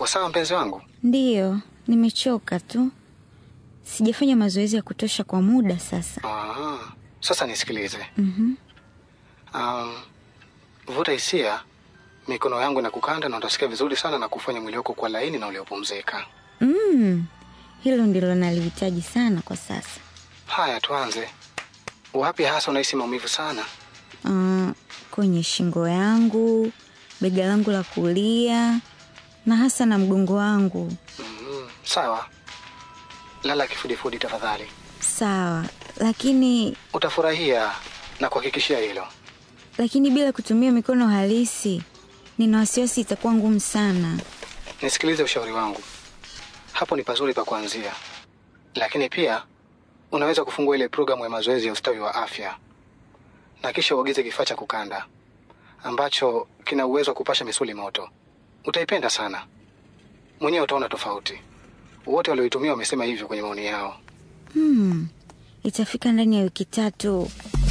Uko sawa mpenzi wangu? Ndiyo, nimechoka tu, sijafanya mazoezi ya kutosha kwa muda sasa. Ah, sasa nisikilize. Mhm. Um, vuta hisia, mikono yangu na kukanda na utasikia vizuri sana na kufanya mwili wako kwa laini na uliopumzika. Mm, hilo ndilo nalihitaji sana kwa sasa. Haya, tuanze. Wapi hasa unahisi maumivu sana? Uh, kwenye shingo yangu, bega langu la kulia na hasa na mgongo wangu. Mm, sawa. Lala kifudifudi tafadhali. Sawa, lakini Utafurahia na kuhakikishia hilo. lakini bila kutumia mikono halisi, nina wasiwasi itakuwa ngumu sana. Nisikilize ushauri wangu. Hapo ni pazuri pa kuanzia, lakini pia unaweza kufungua ile programu ya mazoezi ya ustawi wa afya na kisha uagize kifaa cha kukanda ambacho kina uwezo wa kupasha misuli moto. Utaipenda sana, mwenyewe utaona tofauti. Wote walioitumia wamesema hivyo kwenye maoni yao. Hmm, itafika ndani ya wiki tatu.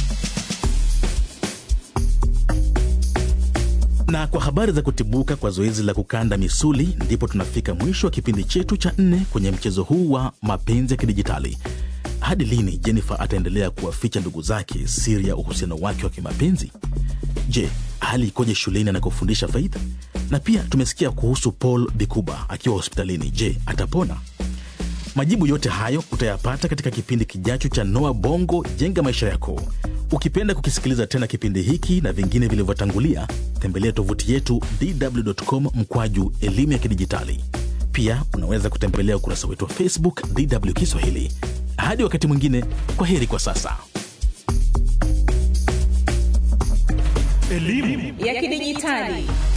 Na kwa habari za kutibuka kwa zoezi la kukanda misuli, ndipo tunafika mwisho wa kipindi chetu cha nne kwenye mchezo huu wa mapenzi ya kidijitali. Hadi lini Jennifer ataendelea kuwaficha ndugu zake siri ya uhusiano wake wa kimapenzi? Je, hali ikoje shuleni anakofundisha Faith? Na pia tumesikia kuhusu Paul Bikuba akiwa hospitalini. Je, atapona? Majibu yote hayo utayapata katika kipindi kijacho cha Noa Bongo Jenga Maisha Yako. Ukipenda kukisikiliza tena kipindi hiki na vingine vilivyotangulia, tembelea tovuti yetu dw.com mkwaju elimu ya kidijitali. Pia unaweza kutembelea ukurasa wetu wa Facebook DW Kiswahili. Hadi wakati mwingine, kwa heri kwa sasa. ya kidijitali